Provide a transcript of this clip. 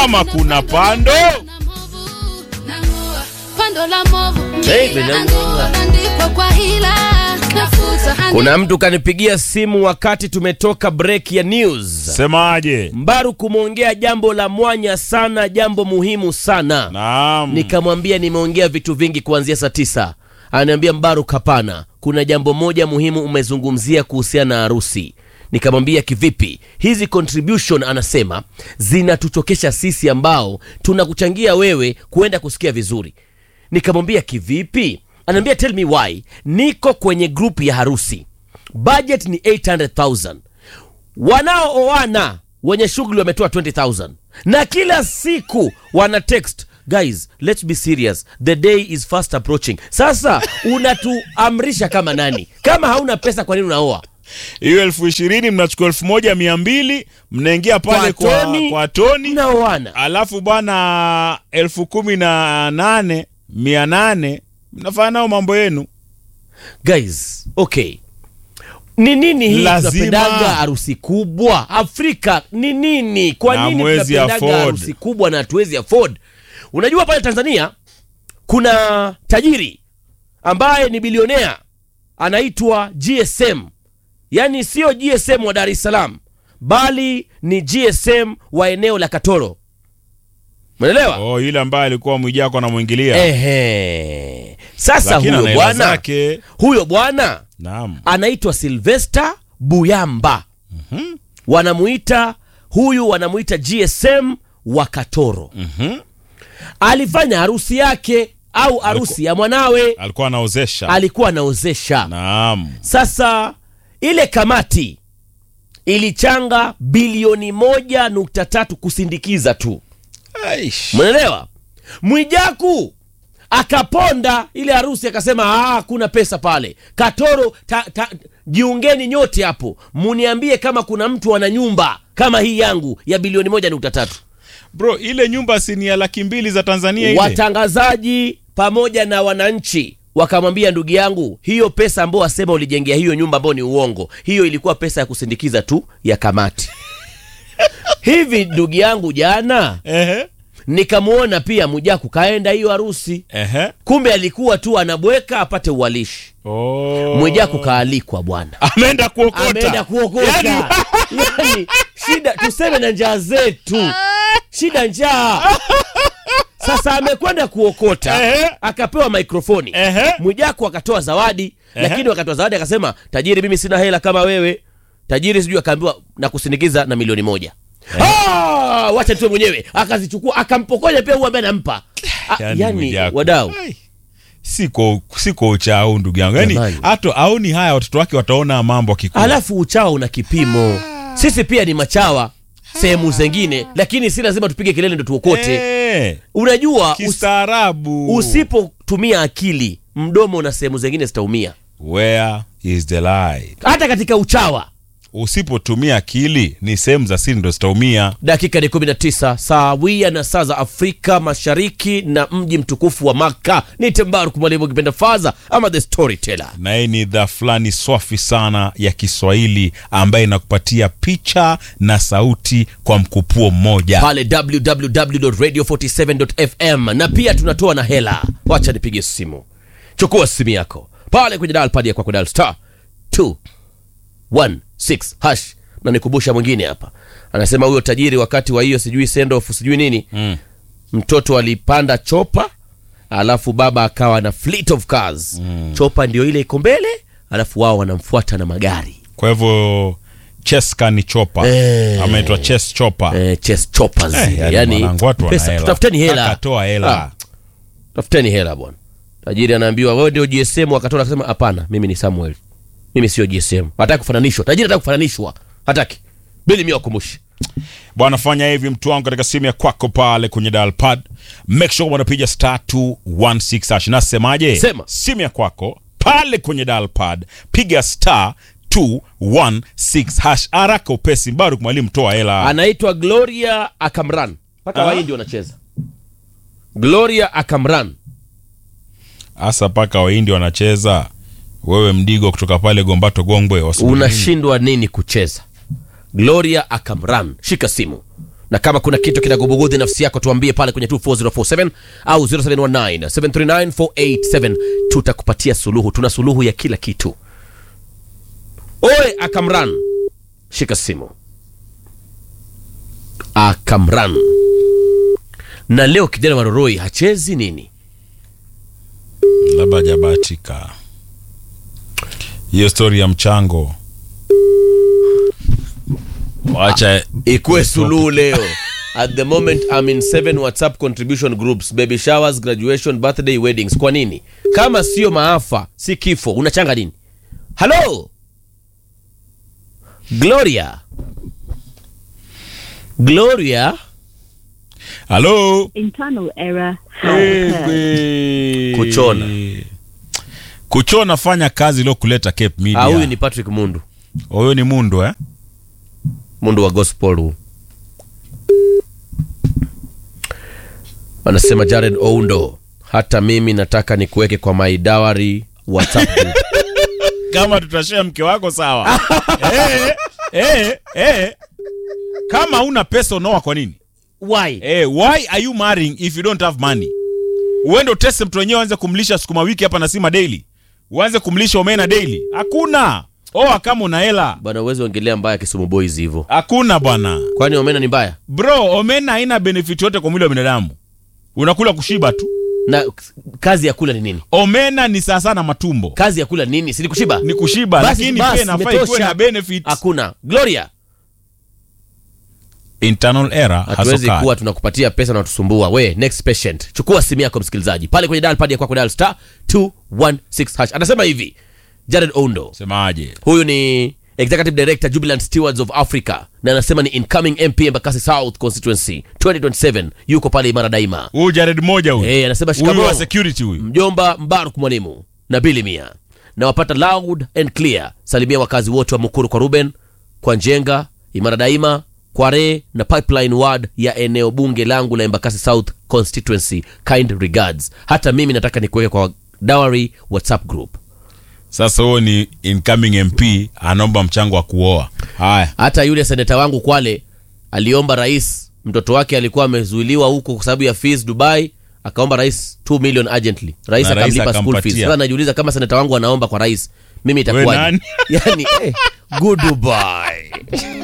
ama kuna pando Kuna mtu kanipigia simu wakati tumetoka break ya news. semaje Mbaru kumwongea jambo la mwanya sana, jambo muhimu sana. naam Nikamwambia nimeongea vitu vingi kuanzia saa tisa. Ananiambia Mbaru, kapana, kuna jambo moja muhimu umezungumzia kuhusiana na harusi. Nikamwambia kivipi? Hizi contribution anasema zinatuchokesha sisi ambao tunakuchangia wewe kuenda kusikia vizuri. Nikamwambia kivipi? Anaambia tell me why. Niko kwenye group ya harusi, budget ni 800,000 wanaooana wenye shughuli wametoa 20000 na kila siku wana text guys let's be serious the day is fast approaching sasa unatuamrisha kama nani kama hauna pesa kwa nini unaoa hiyo elfu ishirini mnachukua elfu moja mia mbili mnaingia pale kwa, toni, kwa toni mnaoana alafu bwana elfu kumi na nane mia nane mnafanya nao mambo yenu guys okay ni nini hii Lazima. tunapendaga harusi kubwa afrika ni nini kwa Na nini hamwezi tunapendaga afford. harusi kubwa na hatuwezi afford unajua pale tanzania kuna tajiri ambaye ni bilionea anaitwa gsm yaani sio gsm wa dar es salaam bali ni gsm wa eneo la katoro umeelewa oh, yule ambaye alikuwa mwijako anamwingilia ehe sasa Lakini ana huyo hela bwana zake. huyo bwana naam anaitwa Sylvester Buyamba wanamuita huyu wanamuita GSM wa Katoro alifanya harusi yake au harusi ya mwanawe alikuwa anaozesha alikuwa anaozesha naam sasa ile kamati ilichanga bilioni moja nukta tatu kusindikiza tu Aish. mwenelewa mwijaku akaponda ile harusi akasema "Ah, hakuna pesa pale katoro ta, ta, jiungeni nyote hapo muniambie kama kuna mtu ana nyumba kama hii yangu ya bilioni moja nukta tatu bro ile nyumba si ni ya laki mbili za tanzania ile watangazaji pamoja na wananchi wakamwambia ndugu yangu hiyo pesa ambao wasema ulijengea hiyo nyumba ambao ni uongo hiyo ilikuwa pesa ya kusindikiza tu ya kamati hivi ndugu yangu jana Ehe. nikamwona pia mujaku kaenda hiyo harusi Ehe. kumbe alikuwa tu anabweka apate uwalishi Oh. mwijaku kaalikwa bwana ameenda kuokota ameenda kuokota Yaani- yani, shida tuseme na njaa zetu shida njaa sasa amekwenda kuokota Ehe. akapewa mikrofoni Ehe. mwijaku akatoa zawadi Ehe. lakini wakatoa zawadi akasema tajiri mimi sina hela kama wewe tajiri sijui akaambiwa na kusindikiza na milioni moja Ah, wacha tuwe mwenyewe akazichukua akampokonya pia huyu ambaye anampa Ah, Yaani yani Mwijaku. wadau Ai. siko siko uchao ndugu yangu yani Jamani. hata aoni haya watoto wake wataona mambo akikua alafu uchawa una kipimo sisi pia ni machawa sehemu zengine lakini si lazima tupige kelele ndo tuokote Eh, unajua us, kistaarabu usipotumia akili mdomo na sehemu zengine zitaumia where is the light hata katika uchawa usipotumia akili ni sehemu za siri ndo zitaumia dakika ni 19 sawia na saa za afrika mashariki na mji mtukufu wa maka ni tembaru mwalimu ukipenda faza ama the storyteller na hii ni idhaa fulani swafi sana ya kiswahili ambaye inakupatia picha na sauti kwa mkupuo mmoja pale www.radio47.fm na pia tunatoa na hela wacha nipige simu chukua simu yako pale kwenye dial pad ya kwako dial star 216 hash na nikumbusha mwingine hapa anasema huyo tajiri wakati wa hiyo sijui send off sijui nini Mm. mtoto alipanda chopa alafu baba akawa na fleet of cars mm. chopa ndio ile iko mbele alafu wao wanamfuata na magari kwa hivyo cheska ni chopa Eh. ameitwa ches chopa eh, chess choppers Eh, yani yani mwanangu, watu wana pesa hela. tafuteni hela Akatoa hela Ah, tafuteni hela bwana tajiri anaambiwa wewe ndio gsm akatoa akasema hapana mimi ni samuel mimi sio gsm hataki kufananishwa tajiri hataki kufananishwa hataki bili mi wakumbushe bwana fanya hivi mtu wangu katika simu ya kwako pale kwenye dial pad make sure unapiga star 216 hash nasemaje Sema. simu ya kwako pale kwenye dial pad piga star 216 hash haraka upesi bado mwalimu toa hela anaitwa gloria akamran mpaka Ah. waindi wanacheza gloria akamran hasa paka wahindi wanacheza wewe mdigo kutoka pale gombato gongwe wasubiri nini? unashindwa nini kucheza gloria akamran shika simu na kama kuna kitu kinagubugudhi nafsi yako tuambie pale kwenye 24047 au 0719 739 tutakupatia suluhu tuna suluhu ya kila kitu oe akamran shika simu akamran na leo kijana waroroi hachezi nini labda hajabahatika hiyo stori ya mchango wacha ikuwe suluhu leo at the moment I'm in seven whatsapp contribution groups baby showers graduation birthday weddings kwa nini kama sio maafa si kifo unachanga nini halo gloria gloria halo Internal error has occurred. Kuchona. kuchona fanya kazi ilo kuleta Cape Media. Ah, huyu ni patrick mundu huyo ni mundu eh? mundu wa gospel huu anasema jared oundo hata mimi nataka nikuweke kwa my dowry whatsapp group kama tutashare mke wako sawa eh, eh, eh. kama una pesa unaoa kwa nini why eh, why are you marrying if you don't have money uende utese mtu wenyewe uanze kumlisha sukuma wiki hapa nasima daily uanze kumlisha omena daily hakuna oa kama una hela bwana uwezi ongelea mbaya kisumu boys hivyo hakuna bwana kwani omena ni mbaya bro omena haina benefit yote kwa mwili wa binadamu unakula kushiba tu na kazi ya kula ni nini omena ni sawasawa na matumbo kazi ya kula ni nini si ni kushiba ni kushiba Basi, lakini basi, pia inafaa ikuwe imetosha. na benefits hakuna gloria internal error has hatuwezi occurred. kuwa tunakupatia pesa na tusumbua we next patient chukua simu yako msikilizaji pale kwenye dial pad ya kwako dial star 216 hash anasema hivi jared oundo semaje huyu ni executive director jubilant stewards of africa na anasema ni incoming mp embakasi south constituency 2027 yuko pale imara daima huyu jared moja huyu Eh, anasema huyu wa shikamoo security huyu mjomba mbaruk mwalimu na bili mia na wapata loud and clear salimia wakazi wote wa mukuru kwa ruben kwa njenga imara daima kware na pipeline ward ya eneo bunge langu la embakasi south constituency kind regards hata mimi nataka nikuweke kwa dowry whatsapp group sasa huyo ni incoming mp anaomba mchango wa kuoa haya hata yule seneta wangu kwale aliomba rais mtoto wake alikuwa amezuiliwa huko kwa sababu ya fees dubai akaomba rais 2 million urgently rais Na rais akamlipa school fees akampatia. sasa najiuliza kama seneta wangu anaomba kwa rais mimi We itakuwaje nani? yani eh, goodbye